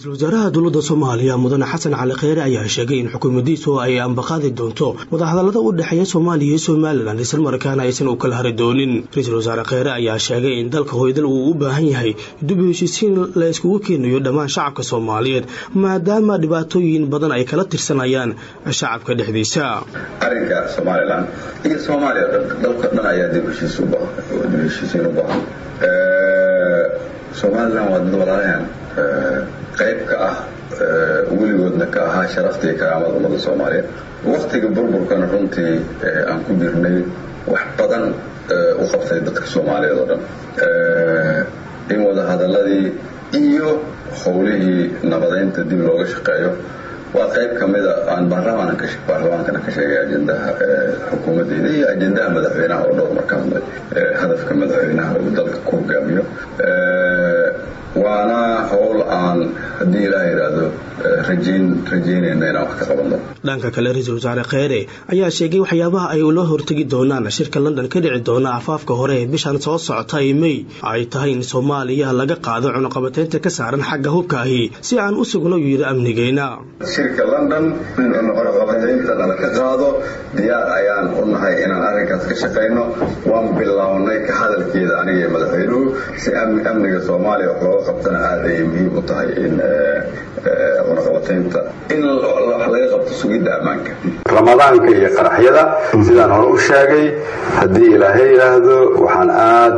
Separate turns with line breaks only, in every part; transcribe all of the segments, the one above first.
ra-iisul wasaaraha dowladda soomaaliya mudane xasan cali kheyre ayaa sheegay in xukuumaddiisu ay ambaqaadi doonto wadahadallada u dhexeeya soomaaliya iyo somalilan islamarkaana aysan u kala hari doonin ra-iisul wasaare kheyre ayaa sheegay in dalka hoydal uu u baahan yahay dib u heshiisiin la iskugu keenayo dhammaan shacabka soomaaliyeed maadaama dhibaatooyin badan ay kala tirsanayaan shacabka dhexdiisa
arrinka somalilan iyo soomaaliya dalka dhan ayaa dib heshiisiin u baahan somalilan waa dad walaalahan qayb ka ah weligoodna ka ahaa sharafta iyo karaamada ummada soomaaliyeed waktiga burburkana runtii aan ku jirnay wax badan u qabtay dadka soomaaliyeed oo dhan in wada hadaladii iyo howlihii nabadaynta dib looga shaqeeyo waa qayb ka mida aan baarlamaankana ka sheegay ajendaha xukuumaddeeda iyo ajendaha madaxweynaha oo dhowr marka hadlay hadafka madaxweynaha uu dalka ku hogaamiyo waana howl aan haddii ilaaha yidhaahdo rajayn rajaynayna inaan wax ka qabanno
dhanka kale ra-iisul wasaare kheyre ayaa sheegay waxyaabaha ay ula hortegi doonaan shirka london ka dhici doona afaafka hore ee bishan soo socota ee mey ay tahay in soomaaliya laga qaado cunuqabateynta ka saaran xagga hubka ahi si aan u sugno uu yidhi amnigeena
shirka london in cunuqabateynta nala ka qaado diyaar ayaan u nahay inaan arrinkaas ka shaqayno waan bilownay ka hadalkeeda aniga iyo madaxweynuhu si amniga soomaaliya wax looga qabtana aad ayay muhiim u tahay in cunaqabateynta in wax laga qabto sugidda ammaanka ramadaanka iyo qaraxyada sidaan hore u sheegay haddii ilaahay yidhaahdo waxaan aad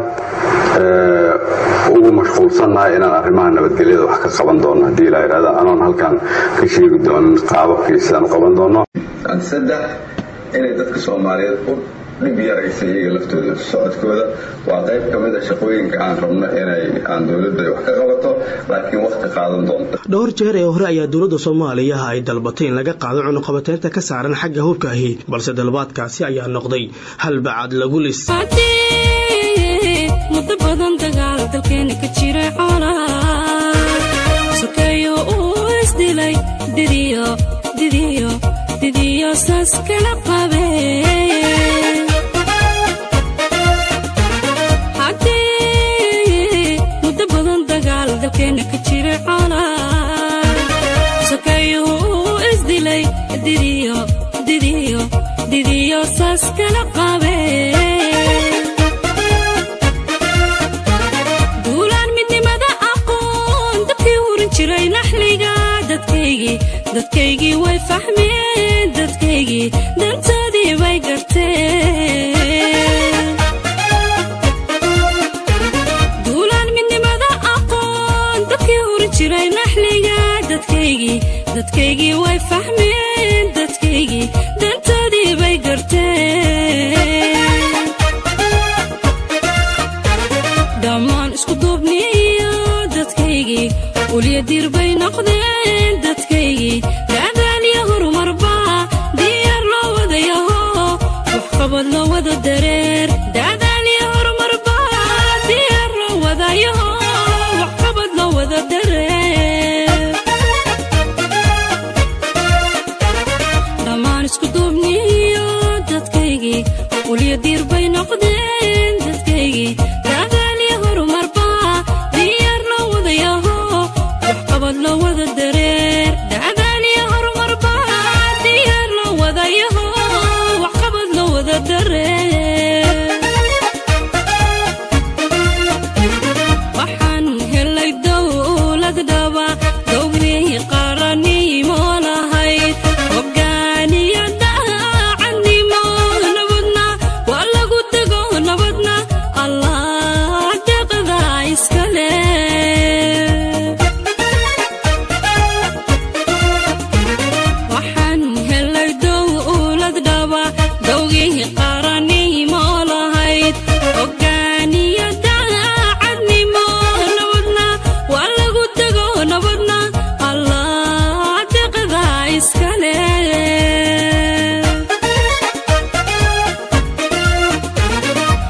ugu mashquulsannahay inaan arrimaha nabadgelyada wax ka qaban doono haddii ilaa yidhahdo anoon halkan ka sheegi doonin qaababkii sidaan u qaban doono saddex inay dadka soomaaliyeed u dhib yaraysa iyaga laftooda socodkooda waa qayb ka mid a shaqooyinka aan rabno inay aan dowladda wax ka qabato laakiin waqti qaadan doonta
dhowr jeer ee hore ayaa dowladda soomaaliya ay dalbatay in laga qaado cunuqabateynta ka saaran xagga hubka ahi balse dalbaadkaasi ayaa noqday halbacad lagu lis
muddo badan dagaal dalkeena ka jira xoolaa sokeeyo uu isdilay didiyo didiyo didiyo saas kala qabee haddii muddo badan dagaal dalkeena ka jira xoolaa sokeeyo uu isdilay didiyo didiyo didiyo saas kala qabee dadkaygii way fahmeen dadkaygii dantoodii bay garteen duulaan midnimada aqoon dadkii huri jiray naxliga dadkaygii dadkaygii way fahmeen dadkaygii dantoodii bay garteen dhammaan isku duubniyo dadkaygii ulya dir bay noqdeen dadkaygii daadaaliyo horumarba diyaar loo wadayaho waxqabad loo wada dareer daadaaliyo horumarba diyaar loo wadayaho waxqabad loo wada dareer dhammaan isku duubniyo dadkaygii ulya dir bay noqdeen dadkaygii daadaaliyo horumarba diyaar loo wadayaho waxqabad loo wada dareer